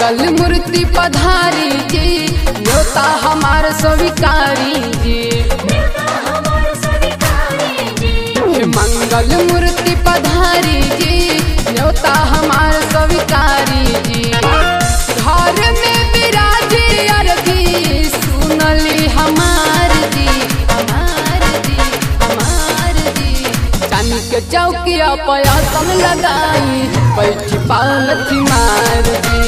मंगल मूर्ति पधारी जी न्योता हमार स्वीकारी जी हे मंगल मूर्ति पधारी जी न्योता हमार स्वीकारी जी घर में विराजे अरबी सुनली हमार जी हमार जी हमार जी चांदी के चौकिया पयासन लगाई बैठी पालथी मार जी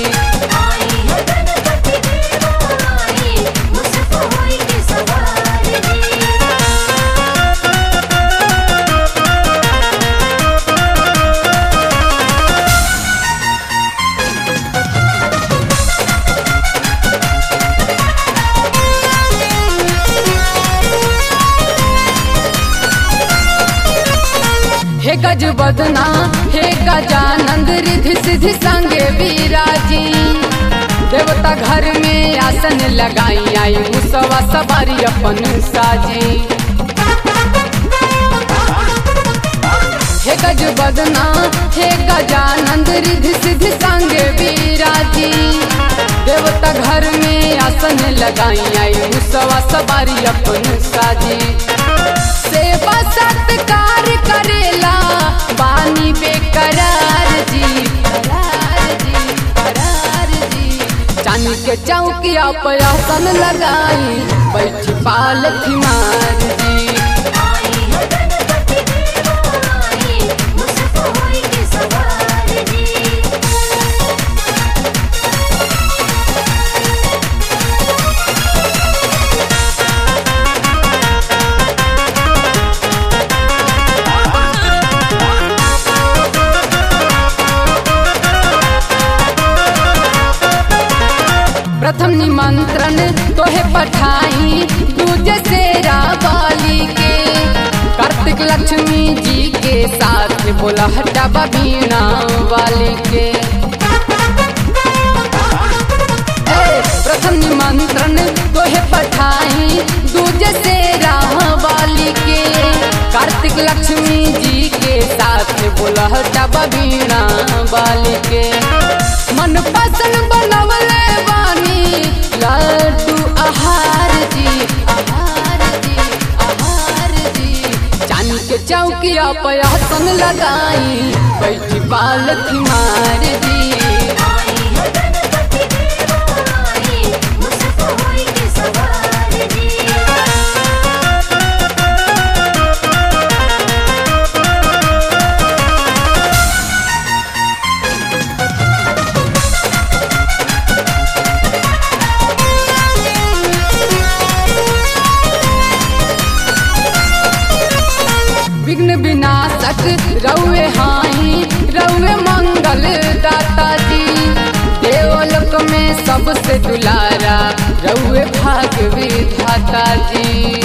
हे गज बदना हे गजानंद रिधि सिद्धि संगे विराजी देवता घर में आसन लगाई आई मुसवा सवारी अपन साजी हे गज बदना हे गजानंद रिधि सिद्धि संगे विराजी देवता घर में आसन लगाई आई मुसवा सवारी अपन साजी सेवा सत्कार करेला बानी बेकरार जी करार जी करार जी चांदी के चौकिया पर आसन लगाई बैठी पालथी मार जी प्रथम निमंत्रण तोहे पठाई दूजे से रावाली के कार्तिक लक्ष्मी जी के साथ बोला हटाबा बीणा वाली के ए, प्रथम निमंत्रण तोहे पठाई दूजे से रावाली के कार्तिक लक्ष्मी जी के साथ बोला हटाबा बीणा वाली के मन पसंद बनवले बानी लड्डू आहार जी आहार जी आहार जी चांदी के चौकिया पर आसन लगाई बैठी पालथी मार जी विघ्न विनाशक रउए हाई रउए मंगल दाता जी देवलोक में सबसे दुलारा रउए भाग विधाता जी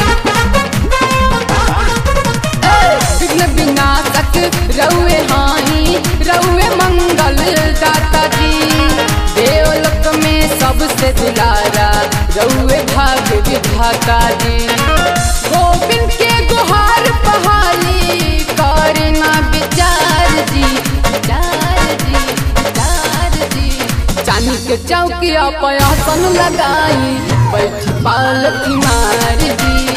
ए, विघ्न विनाशक रउए हाई रउए मंगल दाता जी देवलोक में सबसे दुलारा रउए भाग विधाता जी गोविंद के गुहार पहाली करना विचार जी विचार जी विचार जी चांदी के चौकिया पर आसन लगाई बैठी पालथी मार जी